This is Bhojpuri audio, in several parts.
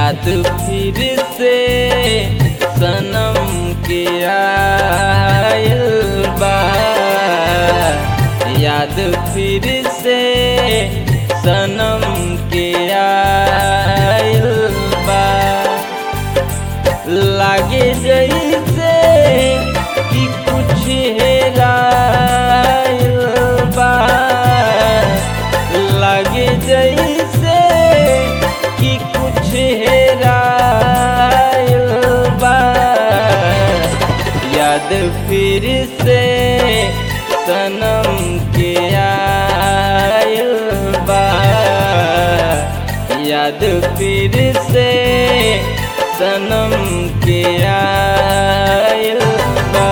याद फिर से सनम के आयल बा याद फिर से सनम के आयल बा लागे जैसे कि कुछ हेरायल बा लागे जैसे कि कुछ हेरायल बा याद फिर से सनम के आयल बा याद फिर से सनम के आयल बा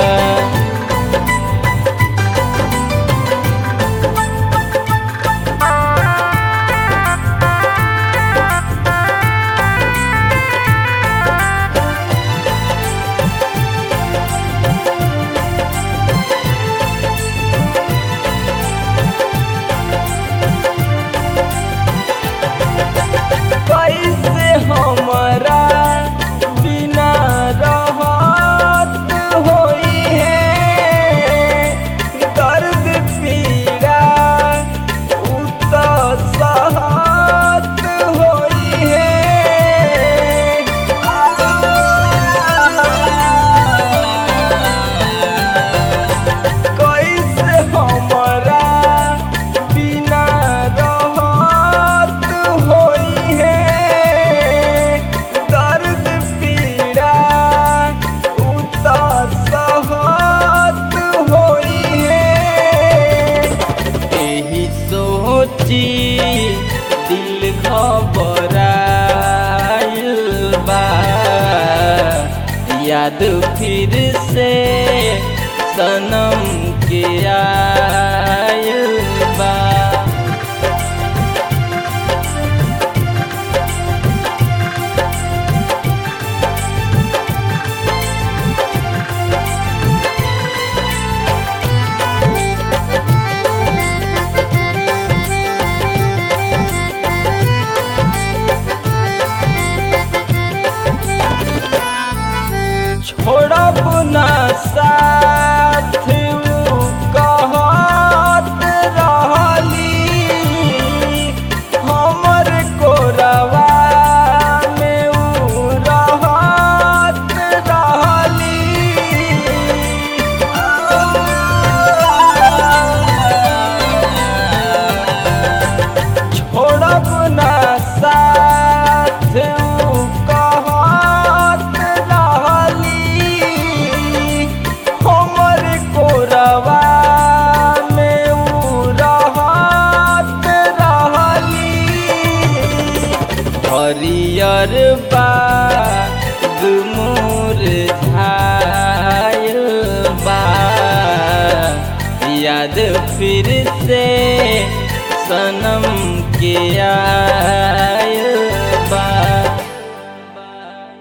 कैसे हमारा बिना रहत होई है दर्द पीड़ा उ तो सहत होई है कैसे हमारा बिना रहत होई है दर्द पीड़ा उतर सहत होई है एही सोची दिल घबराइल बा याद फिर से सनम के आयल बा छोड़ब ना साथ उ कहत रहली हमर कोरवा में उ रहत रहली छोड़ब ना साथ उ कहत रहली हमर कोरवा में उ रहत रहली हरियर बाग मोर झायल बा याद फिर से सनम के आ